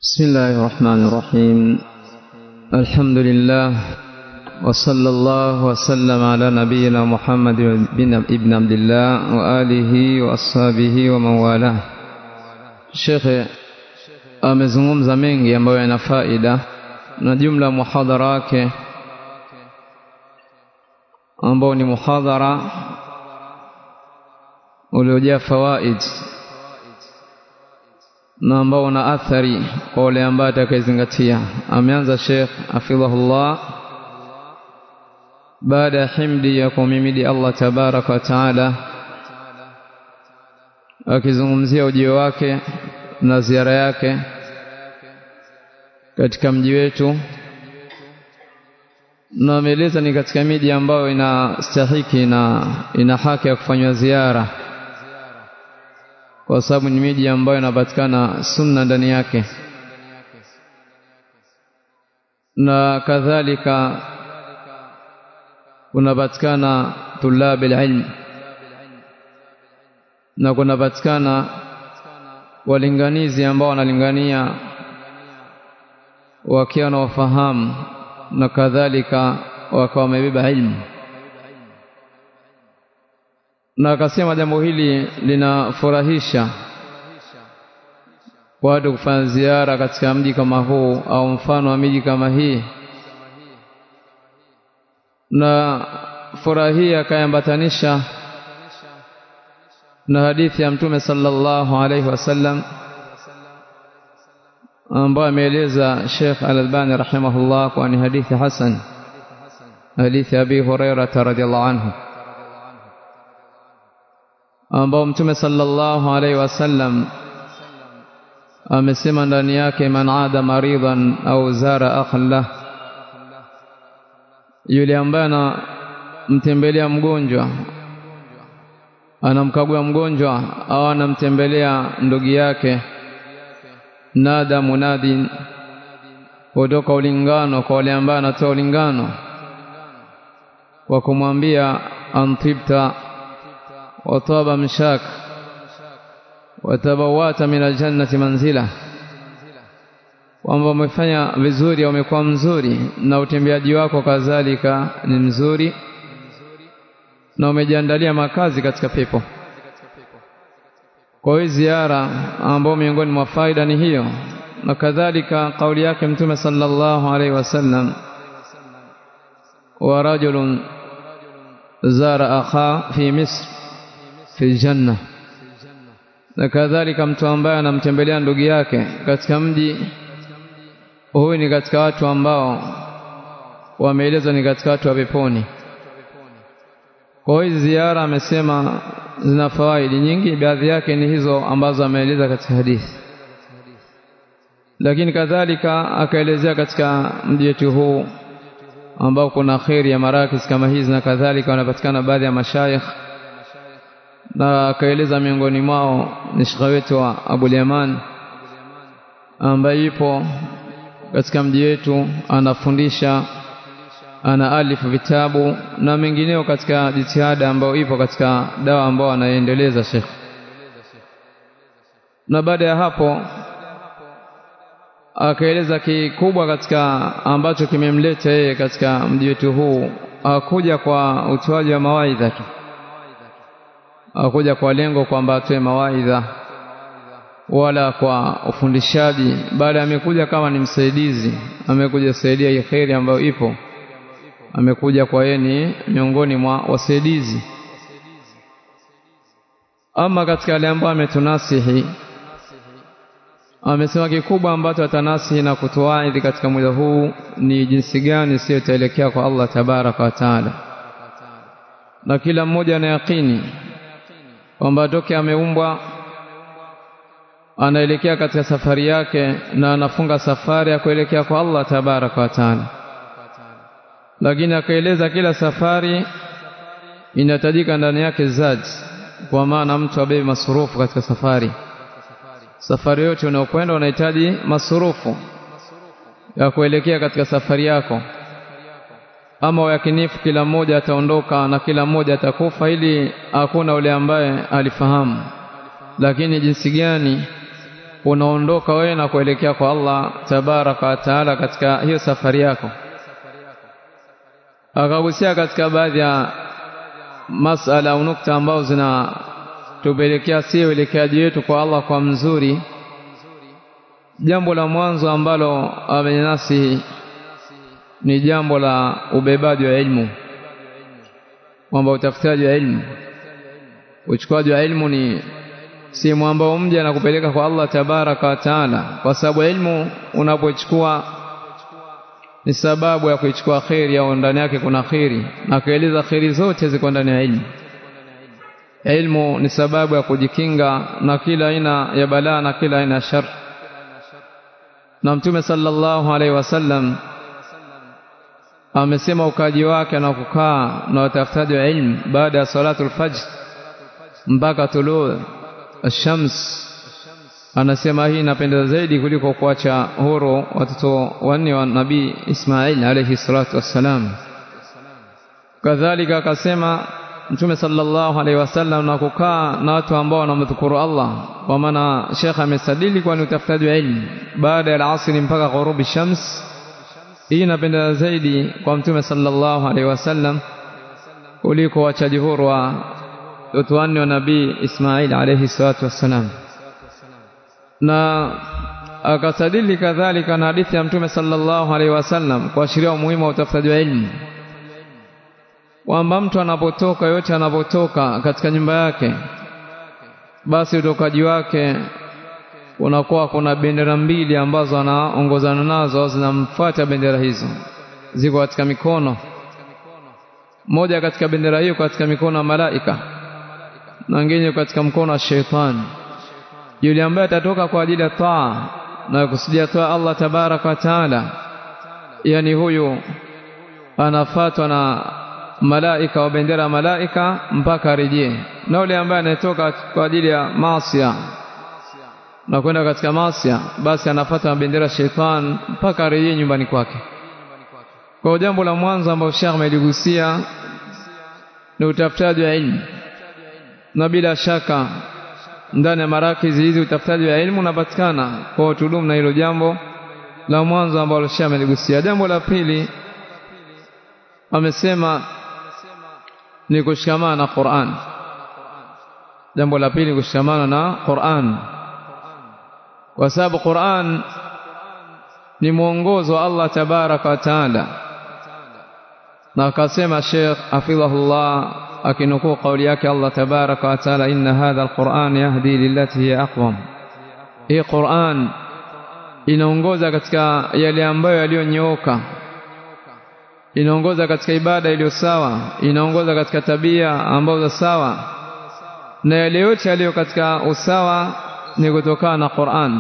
بسم الله الرحمن الرحيم الحمد لله وصلى الله وسلم على نبينا محمد بن ابن عبد الله وآله وأصحابه ومن والاه Shekhe amezungumza mengi ambayo yana faida na jumla muhadhara wake ambao ni muhadhara uliojaa fawaid na ambao una athari kwa wale ambao atakayezingatia ameanza Sheikh hafidhahullah baada ya himdi ya kumhimidi Allah tabaraka wa taala akizungumzia ujio wake na ziara yake katika mji wetu na ameeleza ni katika miji ambayo inastahiki na ina haki ya kufanywa ziara kwa sababu ni miji ambayo inapatikana sunna ndani yake na kadhalika kunapatikana tulabil ilm na kunapatikana walinganizi ambao wanalingania wakiwa na wafahamu na kadhalika wakawa wamebeba ilmu na akasema jambo hili linafurahisha watu kufanya ziara katika mji kama huu au mfano wa miji kama hii na furaha hii akayambatanisha na hadithi ya mtume sallallahu alaihi wasallam ambayo ameeleza Sheikh Al-Albani rahimahullah kwa ni hadithi hasan hadithi Abi Hurairah radhiyallahu anhu ambao mtume sallallahu alaihi wasallam amesema ndani yake man ada maridan au zara akhla yule ambaye anamtembelea mgonjwa anamkagua mgonjwa au anamtembelea ndugu yake nada munadin kutoka ulingano kwa wale ambao anatoa ulingano kwa kumwambia antibta wataba mshak watabawata min aljannati manzila kwamba umefanya vizuri au umekuwa mzuri na utembeaji wako kadhalika ni mzuri na umejiandalia makazi katika pepo kwa hiyo ziara ambao miongoni mwa faida ni hiyo na kadhalika kauli yake mtume sallallahu alaihi wasallam wa rajulun zara akha fi misr fi janna na kadhalika mtu ambaye anamtembelea ndugu yake katika mji huyu ni katika watu ambao wameelezwa ni katika watu wa peponi kwa hiyo ziara amesema zina fawaidi nyingi baadhi yake ni hizo ambazo ameeleza katika hadithi lakini kadhalika akaelezea katika mji wetu huu ambao kuna kheri ya marakis kama hizi na kadhalika wanapatikana baadhi ya mashayikh na akaeleza miongoni mwao ni shekhe wetu wa Abu Yaman ambaye yupo katika mji wetu anafundisha ana alifu vitabu na mengineo katika jitihada ambayo ipo katika dawa ambayo anaendeleza Sheikh na baada ya hapo akaeleza kikubwa katika ambacho kimemleta yeye katika mji wetu huu akuja kwa utoaji wa mawaidha tu akuja kwa lengo kwamba atoe mawaidha wala kwa ufundishaji baada amekuja kama ni msaidizi amekuja kusaidia hii kheri ambayo ipo amekuja kwa yeye ni miongoni mwa wasaidizi ama katika wale ambao ametunasihi amesema kikubwa ambacho atanasihi na kutuaidhi katika muda huu ni jinsi gani sio itaelekea kwa Allah tabaraka wa taala na kila mmoja ana yakini kwamba toke ameumbwa anaelekea katika safari yake na anafunga safari ya kuelekea kwa Allah tabaraka wa taala lakini akaeleza kila safari inahitajika ndani yake zaji kwa maana mtu abebe masurufu katika safari safari yote unayokwenda unahitaji masurufu ya kuelekea katika safari yako ama yakinifu kila mmoja ataondoka na kila mmoja atakufa ili hakuna ule ambaye alifahamu lakini jinsi gani unaondoka wewe na kuelekea kwa Allah tabaraka wa taala katika hiyo safari yako akagusia katika baadhi ya masala au nukta ambazo zinatupelekea si uelekeaji wetu kwa Allah kwa mzuri jambo la mwanzo ambalo amenasi ni jambo la ubebaji wa elimu kwamba utafutaji wa elimu uchukuaji wa elimu ni si mwamba mja na kupeleka kwa Allah tabaraka wa taala kwa sababu elimu unapochukua ni sababu ya kuichukua kheri au ndani yake kuna kheri na kueleza kheri zote ziko ndani ya elimu ilmu ni sababu ya kujikinga na kila aina ya balaa na kila aina ya shar na mtume sallallahu alaihi wasallam amesema ukaji wake na kukaa na watafutaji wa ilmu baada ya salatul fajr mpaka tuluu ash-shams anasema hii inapendeza zaidi kuliko kuacha huru watoto wanne wa nabii Ismail alayhi salatu wassalam kadhalika akasema mtume sallallahu alaihi wasallam na kukaa na watu ambao wanamdhukuru Allah kwa maana Sheikh amesadili kwa ni utafutaji wa ilmu baada ya asri mpaka ghurubi shams hii inapendeza zaidi kwa mtume sallallahu alaihi wasallam kuliko wachaji huru wa watu wanne wa nabii Ismail alayhi salatu wassalam na akasadili kadhalika na hadithi ya mtume sallallahu alaihi wasallam kuashiria umuhimu wa utafutaji wa ilmu kwamba mtu anapotoka yote anapotoka katika nyumba yake basi utokaji wake unakuwa kuna bendera mbili ambazo anaongozana nazo zinamfuata bendera hizo ziko katika mikono moja katika bendera hiyo katika mikono ya malaika na nyingine katika mkono wa sheitani yule ambaye atatoka kwa ajili ya taa na kusudia taa Allah tabaraka wa taala yani huyu anafatwa na malaika wa bendera malaika mpaka arejee na yule ambaye anatoka kwa ajili ya maasi na kwenda katika maasi basi anafuata bendera sheitan mpaka arejee nyumbani kwake kwa jambo la mwanzo ambalo Sheikh ameligusia ni utafutaji wa ilmu na bila shaka ndani ya marakizi hizi utafutaji wa elimu unapatikana kwa utudumu na hilo jambo la mwanzo ambalo Sheikh ameligusia jambo la pili amesema ni kushikamana na Qur'an jambo la pili kushikamana na Qur'an kwa sababu Qur'an ni mwongozo wa Allah tabaraka wa taala na akasema Sheikh hafidhahullah akinukuu kauli yake Allah tabaraka wa taala inna hadha alquran yahdi lillati hiya aqwam hii Qur'an inaongoza katika yale ambayo yaliyonyooka inaongoza katika ibada iliyo sawa inaongoza katika tabia ambazo sawa na yale yote yaliyo katika usawa ni kutokana na Qur'an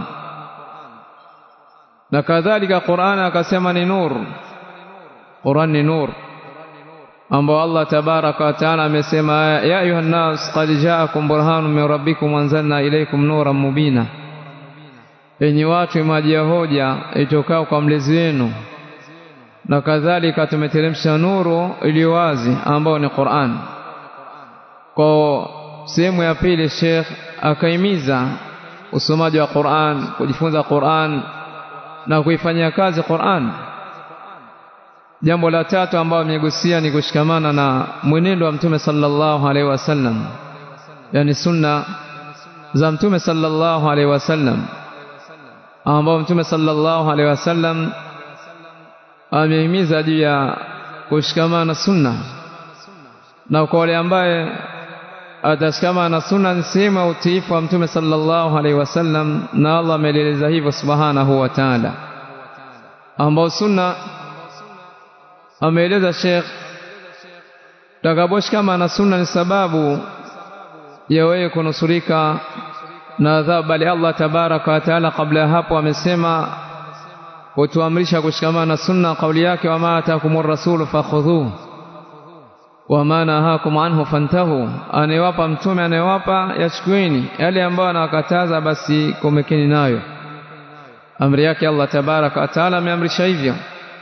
na kadhalika Qur'an akasema ni nur Qur'an ni nur ambao Allah tabaraka wa taala amesema ya ayuha nas qad ja'akum burhanun min rabbikum anzalna ilaykum nuran mubina enyi watu imajia hoja itokao kwa mlezi wenu na kadhalika tumeteremsha nuru iliyo wazi ambao ni Qur'an kwa sehemu ya pili Sheikh akaimiza usomaji wa Qur'an kujifunza Qur'an na kuifanyia kazi Qur'an jambo la tatu ambalo amegusia ni kushikamana na mwenendo wa mtume sallallahu alaihi wasallam yani sunna za mtume sallallahu alaihi wasallam ambao mtume sallallahu alaihi wasallam amehimiza juu ya kushikamana na sunna na kwa wale ambaye atashikamana na sunna ni sehemu ya utiifu wa mtume sallallahu alaihi wasallam na Allah ameeleza hivyo subhanahu wa ta'ala ambao sunna ameeleza Sheikh takaposhikamana na sunna ni sababu ya wewe kunusurika na adhabu bali Allah tabaraka wa taala kabla ya hapo amesema kutuamrisha kushikamana na sunna kauli yake wama atakumur rasulu fakhudhuhu wama nahakum anhu fantahu anayewapa mtume anayewapa yachukueni yale ambayo anawakataza basi komekeni nayo amri yake Allah tabaraka wa taala ameamrisha hivyo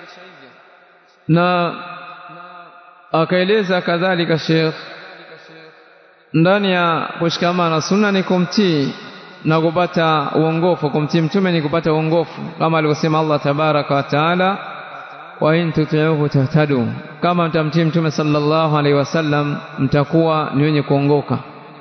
na akaeleza kadhalika Sheikh ndani ya kushikamana na sunna ni kumtii na kupata uongofu kumtii mtume ni kupata uongofu kama alivyosema Allah tabaraka wa taala wa in tuti'uhu tahtadu kama mtamtii mtume sallallahu alaihi wasallam mtakuwa ni wenye kuongoka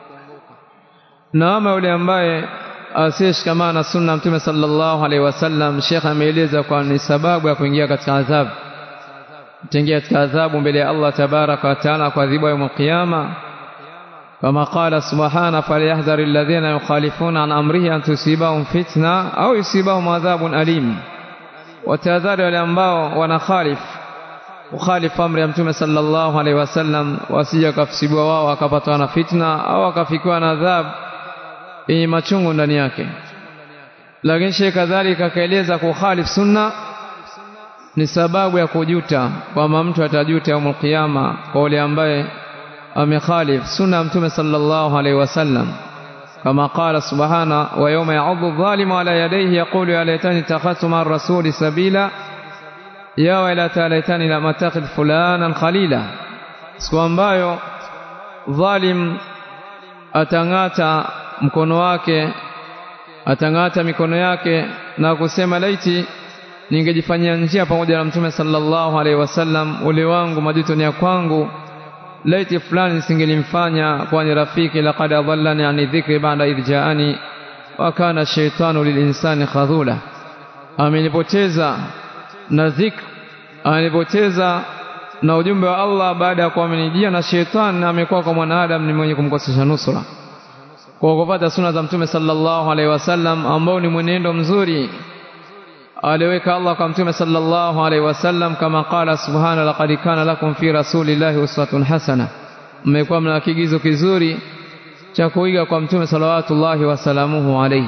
na ama yule ambaye asiyeshikamana na sunna mtume sallallahu alaihi wasallam Sheikh ameeleza kwa ni sababu ya kuingia katika adhabu kuingia katika adhabu mbele ya Allah tabaraka wa taala kwa adhabu ya kiyama kama qala subhana falyahdhar alladhina yukhalifuna an amrihi an tusibahum fitna au yusibahum adhabun alim watahadhari wale ambao wanakhalif ukhalif amri ya mtume sallallahu alaihi wasallam wasije kafsibiwa wao wakapatwa na fitna au wakafikiwa na adhabu yenye machungu ndani yake lakini sheikh kadhalika akaeleza kukhalif sunna ni sababu ya kujuta kwamba mtu atajuta yaumul qiyama kwa yule ambaye amekhalif sunna ya mtume sallallahu alaihi wasallam كما قال سبحانه ويوم يعض الظالم على يديه يقول يا ليتني اتخذت مع الرسول سبيلا يا ويلتى ليتني لم اتخذ فلانا خليلا siku ambayo dhalim atang'ata mkono wake atang'ata mikono yake na kusema laiti ningejifanyia njia pamoja na mtume sallallahu alaihi wasallam ule wangu majuto ni ya kwangu laiti fulani nisingelimfanya kuwa ni rafiki laqad adallani ani dhikri ba'da idh ja'ani wa kana shaytanu lilinsani khadhula amenipoteza na dhikr amenipoteza na ujumbe wa Allah baada ya kuamenijia na shetani amekuwa kwa mwanadamu ni mwenye kumkosesha nusura kwa kupata suna za mtume sallallahu alaihi wasallam ambao ni mwenendo mzuri aliweka Allah kwa mtume sallallahu alaihi wasallam kama qala subhana laqad kana lakum fi rasulillahi uswatun hasana mmekuwa mna kigizo kizuri cha kuiga kwa mtume salawatullahi wasalamuhu alaihi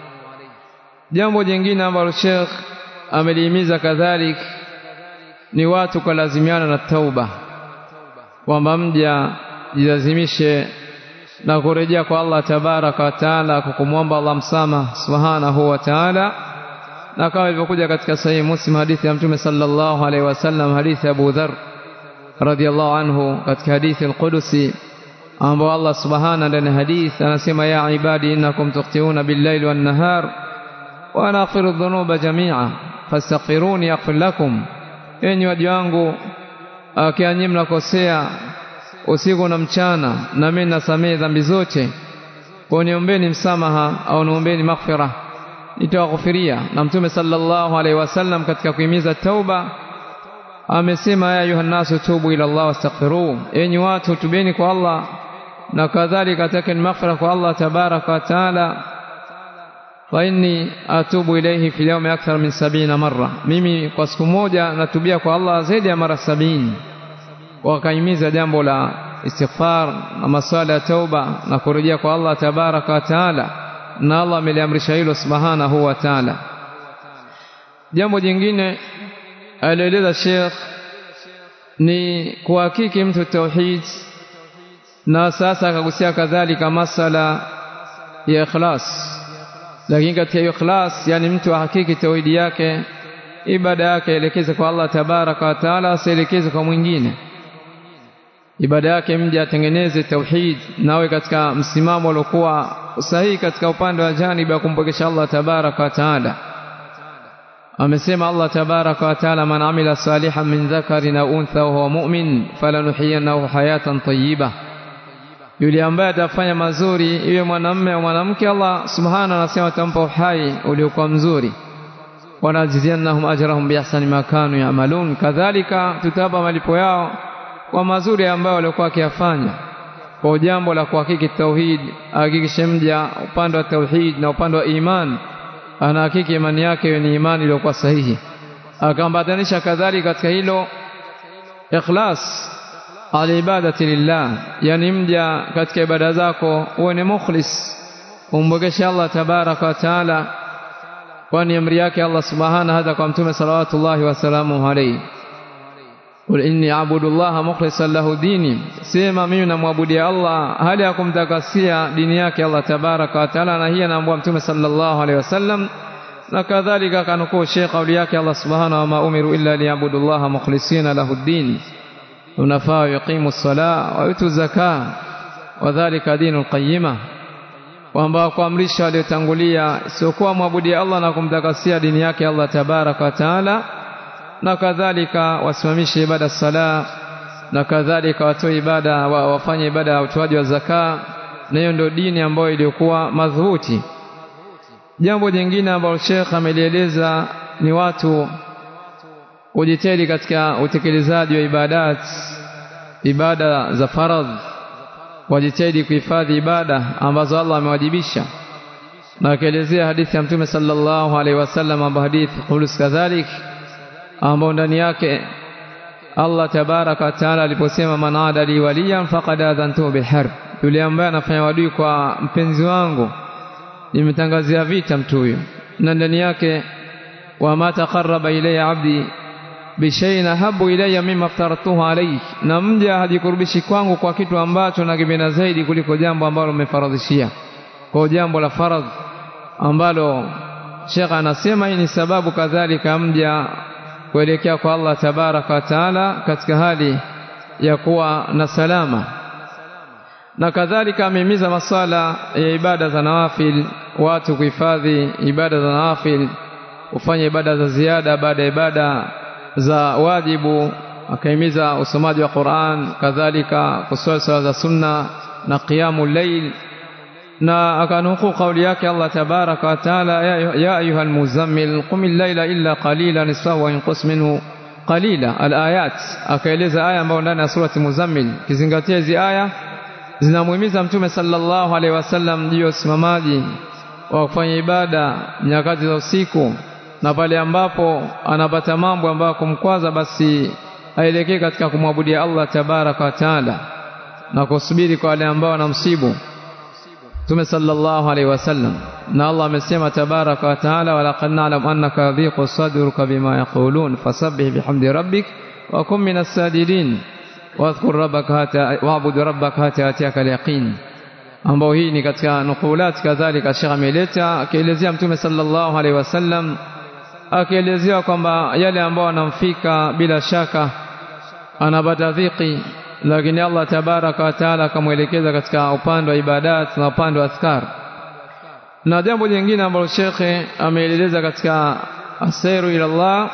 jambo jingine ambalo Sheikh amelihimiza kadhalik ni watu kulazimiana na tauba kwamba mja jilazimishe na kurejea kwa Allah tabaraka wa taala kwa kumwomba Allah msamaha subhanahu wa taala na kama ilivyokuja katika sahihi Muslim hadithi ya Mtume sallallahu alaihi wasallam hadithi ya Abu Dharr radhiyallahu anhu katika hadithi al-Qudusi ambao Allah subhanahu ndani hadithi anasema ya ibadi innakum tuqtiuna bil-laili wan-nahar wa ana aghfiru dhunuba jami'a fastaghfiruni yaghfir lakum enyi waja wangu akianyi mnakosea usiku na mchana na mimi nasamehe dhambi zote kwa niombeni msamaha au niombeni maghfirah nitawaghufiria na mtume sallallahu alaihi wasallam katika kuhimiza tauba amesema ya ayuhannasu tubu ila Allah wastaghfiru enyi watu tubeni kwa Allah na kadhalika takeni maghfira kwa Allah tabaraka wa taala fa inni atubu ilayhi fi yawmi akthar min sabina marra mimi kwa siku moja natubia kwa Allah zaidi ya mara sabini wakahimiza jambo la istighfar na maswala ya tauba na kurejea kwa Allah tabaraka wa taala na Allah ameliamrisha hilo subhanahu wa ta'ala jambo jingine alieleza Sheikh ni kuhakiki mtu tauhid na sasa akagusia kadhalika masala ya ikhlas lakini katika hiyo ikhlas yani mtu ahakiki tauhidi yake ibada yake elekeze kwa Allah tabaraka wa taala asielekeze kwa mwingine ibada yake mja atengeneze tauhid nawe katika msimamo uliokuwa sahihi katika upande wa janibi ya kumpokesha Allah tabaraka wa taala amesema Allah tabaraka wa taala man amila salihan min dhakarin au untha wa huwa mu'min falanuhyiyannahu hayatan tayyiba yule ambaye atafanya mazuri iwe mwanamume au mwanamke Allah subhanahu anasema atampa uhai uliokuwa mzuri wanajziyannahum ajrahum biahsani ma kanu ya'malun kadhalika tutapa malipo yao kwa mazuri ambayo walikuwa wakiyafanya kwa jambo la kuhakiki tauhid hakikishe mja upande wa tauhid na upande wa iman anahakiki imani yake ni imani iliyokuwa sahihi akambatanisha kadhalika katika hilo ikhlas alibadati lillah yani mja katika ibada zako uwe ni mukhlis umbokeshe Allah tabaraka wa taala kwani amri yake Allah subhanahu hata kwa mtume salawatullahi wasalamu alayhi Qul inni a'budullaha mukhlishan lahu dini sema mimi namwabudia Allah hali ya kumtakasia dini yake Allah tabaraka wa taala na hii anaambia mtume sallallahu alaihi wasallam na kadhalika kanukuu Sheikh kauli yake Allah subhanahu wa umiru illa liya'budullaha mukhlisina lahu dini unafaa yuqimu as-salah wa yutu zakah wa dhalika dinul qayyimah kwamba kuamrisha waliotangulia siokuwa mwabudia Allah na kumtakasia dini yake Allah tabaraka wa taala na kadhalika wasimamishe ibada sala na kadhalika watoe ibada wa, wafanye ibada ya utoaji wa zaka na hiyo ndio dini ambayo iliyokuwa madhubuti jambo jingine ambalo Sheikh amelieleza ni watu kujitahidi katika utekelezaji wa ibadat ibada za faradhi wajitahidi kuhifadhi ibada ambazo Allah amewajibisha na akaelezea hadithi ya Mtume sallallahu alaihi wasallam ambayo hadithi khulus kadhalik ambao ndani yake Allah tabaraka wa taala aliposema man ada li waliyan faqad adhantu biharb yule ambaye anafanya wadui kwa mpenzi wangu nimetangazia vita mtu huyo na ndani yake wa ma taqarraba ilayya abdi bishay'in habu ilayya mimma aftaratuhu alayhi na mja hajikurubishi kwangu kwa kitu ambacho nakipenda zaidi kuliko jambo ambalo umefaradhishia kwa jambo la faradhi ambalo Sheikh anasema hii ni sababu kadhalika mja kuelekea kwa Allah tabaraka wa taala katika hali ya kuwa na salama na kadhalika amehimiza masala ya ibada za nawafil watu kuhifadhi ibada za nawafil kufanya ibada za ziada baada ya ibada za wajibu akahimiza usomaji wa Qur'an kadhalika kuswali sala za sunna na qiyamul layl na akanukuu kauli yake Allah tabaraka wa taala ya ayuha almuzammil qumil layla illa qalila nisfahu wa inqus minhu qalila alayat akaeleza aya ambayo ndani ya surati muzammil kizingatia hizi aya zinamuhimiza mtume sallallahu alaihi wasallam juu ya usimamaji wa kufanya ibada nyakati za usiku na pale ambapo anapata mambo ambayo kumkwaza basi aelekee katika kumwabudia Allah tabaraka wa taala na kusubiri kwa wale ambao wanamsibu Mtume sallallahu alaihi wasallam na Allah amesema tabaraka wa taala wa laqad na'lam annaka yadhiqu sadruka bima yaqulun fasabbih bihamdi rabbik wa kum minas sajidin wadhkur rabbaka hata wa'bud rabbaka hata yatiyaka al-yaqin ambao hii ni katika nukulat kadhalika Sheikh ameleta akielezea Mtume sallallahu alaihi wasallam akielezea kwamba yale ambao anamfika bila shaka anapata dhiki lakini Allah tabaraka wa taala akamwelekeza katika upande wa ibadat na upande wa askar na jambo jingine ambalo shekhe ameeleza katika asairu ila Allah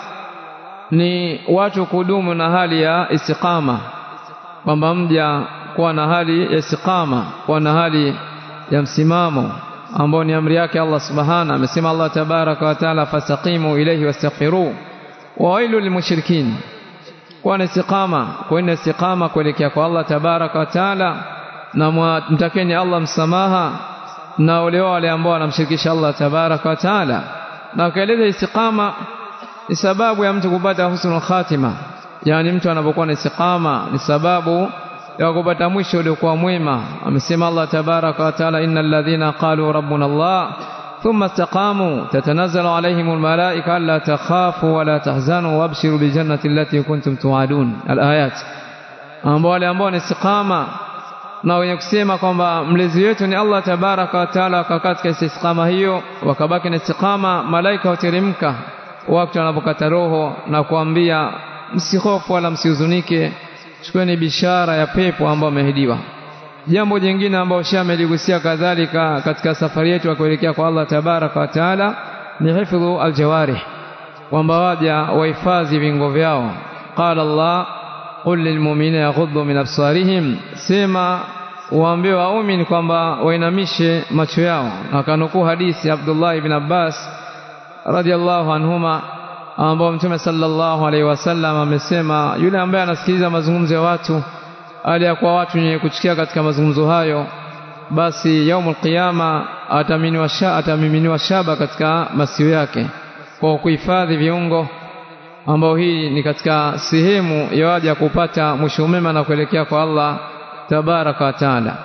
ni watu kudumu na hali ya istiqama kwamba mja kuwa na hali ya istiqama kuwa na hali ya msimamo ambao ni amri yake Allah subhana amesema Allah tabaraka wa taala fastaqimu ilayhi wastaghfiru wa wailu lilmushrikin kuwa na istiqama kuenda istiqama kuelekea kwa Allah tabaraka wa taala na mtakeni Allah msamaha na wale wale ambao wanamshirikisha Allah tabaraka wa taala na kaeleza istiqama ni sababu ya mtu kupata husnul khatima yani mtu anapokuwa na istiqama ni sababu ya kupata mwisho uliokuwa mwema amesema Allah tabaraka wa taala innal ladhina qalu rabbuna Allah thumma istaqamu tatanazzalu alayhim almalaika alla takhafu wala tahzanu wabshiru biljannati allati kuntum tu'adun alayat ambao wale ambao ni istiqama na wenye kusema kwamba mlezi wetu ni Allah tabaraka wa taala wakakaa katika istiqama hiyo wakabaki na istiqama malaika huteremka wakati wanapokata roho na kuambia msihofu wala msihuzunike chukueni bishara ya pepo ambayo ameahidiwa jambo jingine ambalo Sheikh ameligusia kadhalika katika safari yetu ya kuelekea kwa Allah tabaraka wa taala ni hifdhu aljawarih kwamba waja wahifadhi vingo vyao qala Allah qul lilmu'minina yaghuddu min absarihim sema waambie waumini kwamba wainamishe macho yao akanukuu hadithi Abdullah ibn Abbas radhiallahu anhuma ambao mtume sallallahu alaihi wasallam amesema yule ambaye anasikiliza mazungumzo ya watu hali ya kuwa watu wenye kuchukia katika mazungumzo hayo basi yaumul qiyama atamiminiwa sha, atamiminiwa shaba katika masio yake kwa kuhifadhi viungo ambao hii ni katika sehemu ya waja kupata mwisho mema na kuelekea kwa Allah tabaraka wa taala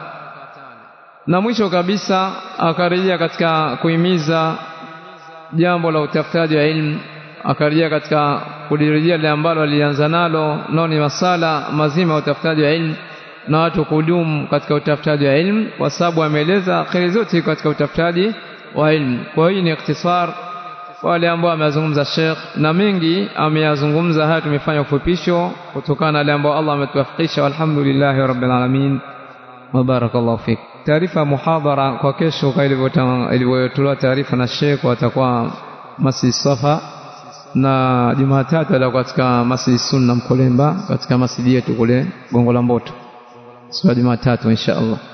na mwisho kabisa akarejea katika kuhimiza jambo la utafutaji wa ilmu akarejea katika kulirejea lile ambalo alianza nalo nao ni masala mazima ya utafutaji wa ilmu na watu kudumu katika utafutaji wa ilmu kwa sababu ameeleza kheri zote katika utafutaji wa ilmu kwa hiyo ni ikhtisar wale ambao ameyazungumza Sheikh na mengi ameyazungumza haya tumefanya ufupisho kutokana na yale ambao Allah ametuwafikisha walhamdulillahi rabbil alamin wa barakallahu fik taarifa muhadhara kwa kesho kwa ilivyotolewa taarifa na Sheikh watakuwa Masjid Safa na Jumatatu atakuwa katika Masjid Sunna Mkolemba katika masjidi yetu kule Gongo la Mboto siku ya Jumatatu insha Allah